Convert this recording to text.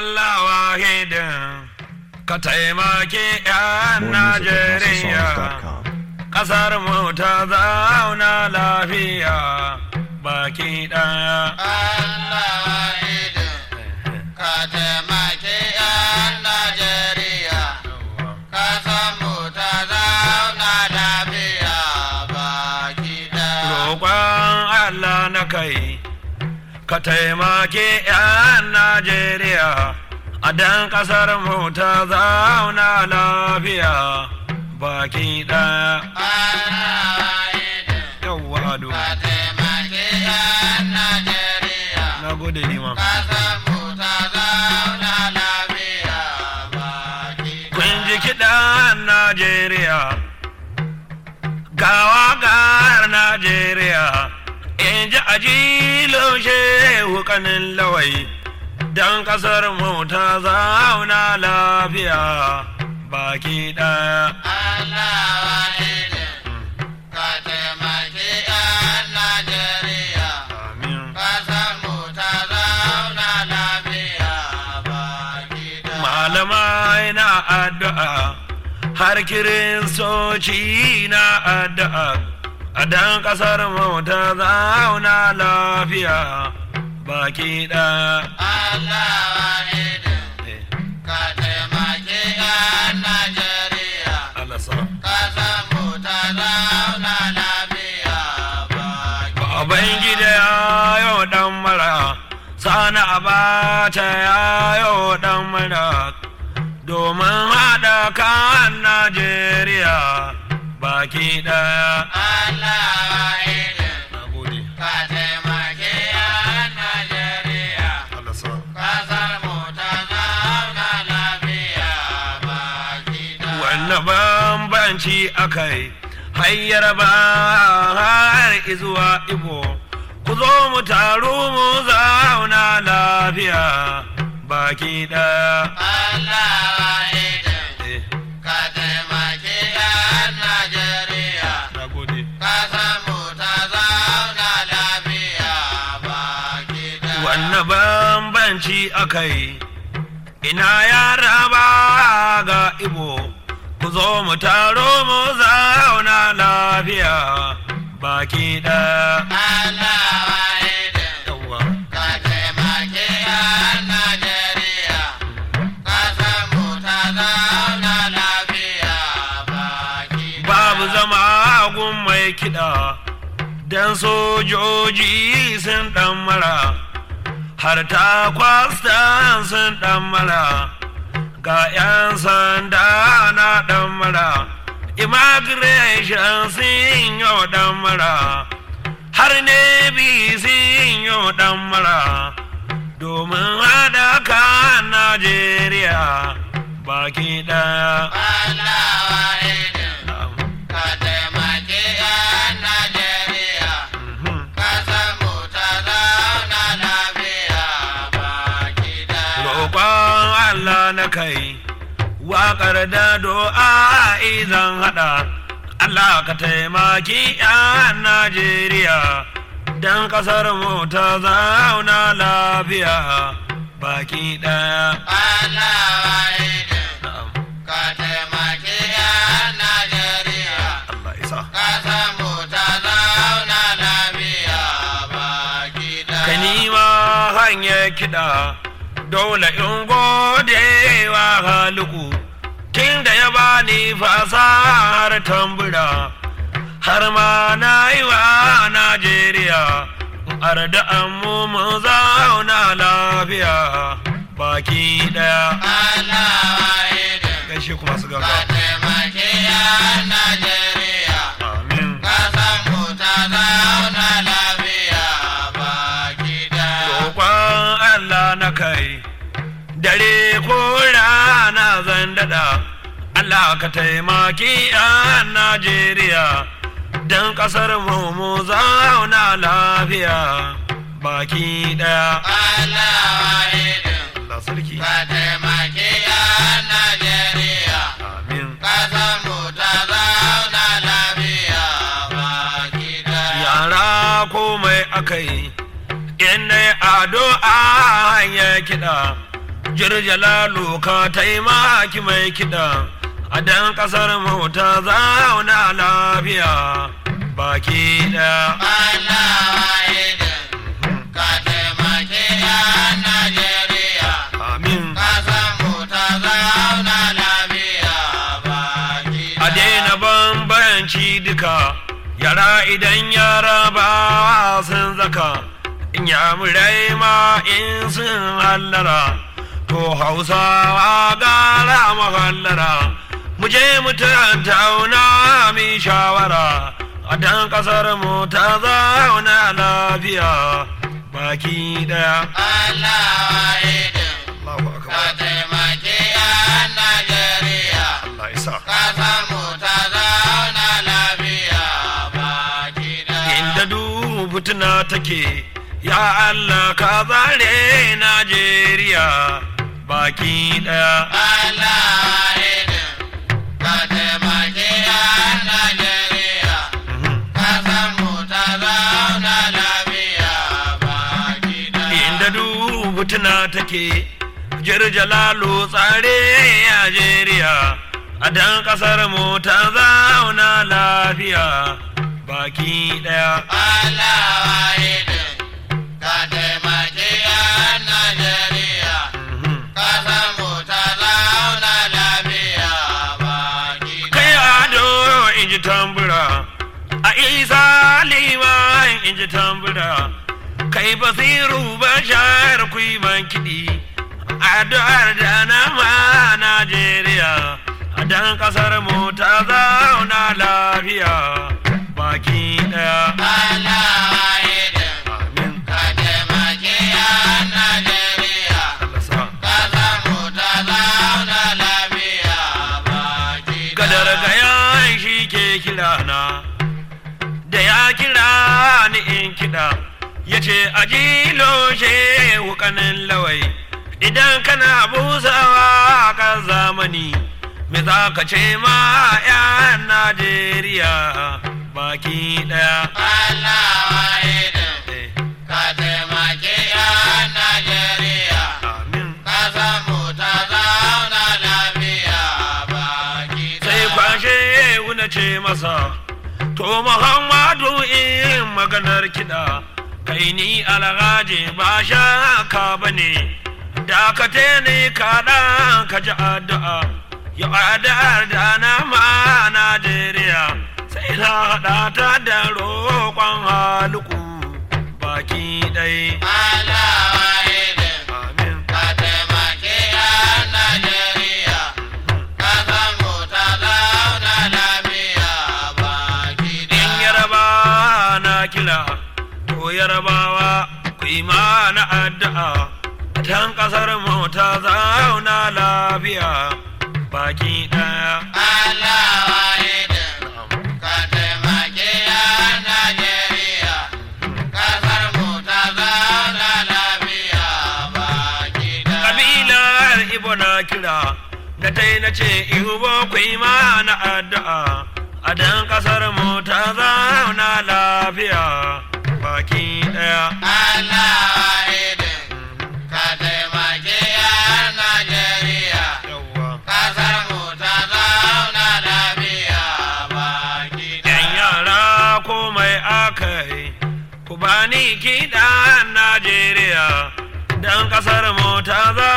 Allah wahidin ka taimaki 'yan More music at Najeriya. HouseOfSongs.com. Ƙasar mu ta zauna lafiya baki ɗaya. Allah idin ka taimaki 'yan Najeriya, ka samu ta zauna lafiya baki ɗaya. Roƙon Allah na kai, ka taimaki 'yan Najeriya, a dan ƙasar mu ta zauna lafiya baki ɗaya. Allah idin Yawwa ado, ka taimaki 'yan Najeriya, na gode liman. ka samu ta zauna lafiya baki Kun ɗaya. ji kiɗan Najeriya, gawa gar Najeriya, in ji ajilo shehu kanin lawai, don ƙasar mu ta zauna lafiya baki ɗaya. Allah idin ka taimaki 'yan Najeriya. Amin. Kasanmu ta zauna lafiya baki da Malamai na addu'a, har kiristoci na addu'a, a dan ƙasar mu ta zauna lafiya baki ɗaya. Allah wahidin ka taimaki 'yan Najeriya. Allah sa. Kasanmu ta zauna lafiya baki Baban gida ya yau dan mara, sana abata ya yau dan mara, domin haɗa kan Najeriya baki ɗaya. Allah wahidin Na gode. ka taimaki 'yan Najeriya. Kasanmu ta zauna lafiya baki da Wanne bambanci akai hanyar ba har izuwa Igbo, ku zo mu taru mu zauna lafiya baki ɗaya. Allah wahidin Eh, ka taimaki 'yan Najeriya. na gode. Ka samu ta zauna lafiya baki da Wanne bambanci akai ina yara ba ga Igbo, ku zo mu taro mu zauna lafiya baki ɗaya. Allah wahidin Yawwa. ka taimaki 'yan Najeriya. Ka samu ta zauna lafiya baki da babu zama gun mai kiɗa don sojoji sun ɗan mara har ta kwastan sun ɗan mara ga 'yan sanda na ɗan mara immigration sun yi ɗan mara har navy sun yi ɗan mara domin haɗa kan najeriya baki ɗaya Allah wahidin ka taimaki 'yan Najeriya. Mhm. Ka samu ta zauna lafiya baki da roƙon Allah na kai waƙar da do'a izan haɗa Allah ka taimaki 'yan Najeriya don ƙasar mu ta zauna lafiya baki ɗaya. Allah wahidin Na'am. ka taimaki 'yan Najeriya. Allah isa. Ka samu ta zauna lafiya baki da Ka nima hanyar kiɗa dole in gode wa haluku tun da ya bani fasahar tambura har ma na yi wa Najeriya arda mu mu zauna lafiya baki ɗaya. Allah wahidin Gaishe kuma su ka gaba. taimaki 'yan Najeriya. Amin. Ka samu ta zauna lafiya baki da roƙon Allah na kai dare ko rana zan daɗa Allah ka taimaki a Najeriya don ƙasar mu mu zauna lafiya baki ɗaya. Allah wahidin Allah sarki. ka taimaki 'yan Najeriya. Amin. Ka samu ta zauna lafiya baki da Yara komai akai in ado a hanyar kiɗa jirjalalu ka taimaki mai kiɗa a dan ƙasar mu ta zauna lafiya baki ɗaya Allah wahidin ka taimake yan Najeriya amin ƙasar mu ta zauna lafiya baki a daina bambanci duka yara idan yara ba sun zaka in yamurai ma in sun hallara to hausawa gara mahallara mu je mu tattauna mi shawara a dan kasar mu ta zauna lafiya baki daya Allah wahidin Allahu ka akbar taimake yan Najeriya Allah isa ƙasar mu ta zauna lafiya baki inda ɗaya. duk fituna take ya Allah ka zare Najeriya baki daya Allah wahidin ka taimake yan Najeriya ƙasar mu ta zauna lafiya baki ɗaya. inda duk fituna take jirjalalu tsare Najeriya a dan kasar mu ta zauna lafiya baki daya Allah wahidin ka taimake yan Najeriya ƙasar mu ta zauna lafiya baki kai ɗaya. ado in ji tambura a isa liman in ji tambura kai basiru bashar kuiman kiɗi addu'ar da na ma najeriya a dan kasar mu ta zauna lafiya baki ɗaya Allah wahidin amin ka taimake yan Najeriya Allah sa. ƙasar mu ta zauna lafiya baki ɗaya. gadar gayan shi ke kira na da ya kira ni in kiɗa ya ce a jilo shehu kanin lawai idan kana busawa kan zamani me za ka ce ma 'yan najeriya baki ɗaya Allah wahidin Eh, ka taimake yan Najeriya amin ƙasar mu ta zauna lafiya baki sai ɗaya. kwashe wuna ce masa to muhammadu in maganar kiɗa kai ni alhaji ba shaka ba ne dakate ne kaɗan ka ji addu'a ya addu'ar da na ma najeriya sai na haɗa ta da roƙon haluku baki ɗai Allah wahidin amin ka taimake yan Najeriya ƙasar mu ta zauna lafiya baki in ɗaya. yaraba na kira to yarabawa ku yi mana addu'a tan kasar mu ta zauna lafiya baki daya Allah wahidin ka taimake yan Najeriya ƙasar mu ta zauna lafiya baki ɗaya. kabilar ibo na kira na dai na ce ibo ku yi mana addu'a a dan kasar mu ta zauna lafiya baki daya Allah wahidin ka taimake yan Najeriya yawwa ƙasar mu ta zauna lafiya baki yan ɗaya. yara komai aka yi ku bani kiɗan najeriya dan kasar mu ta za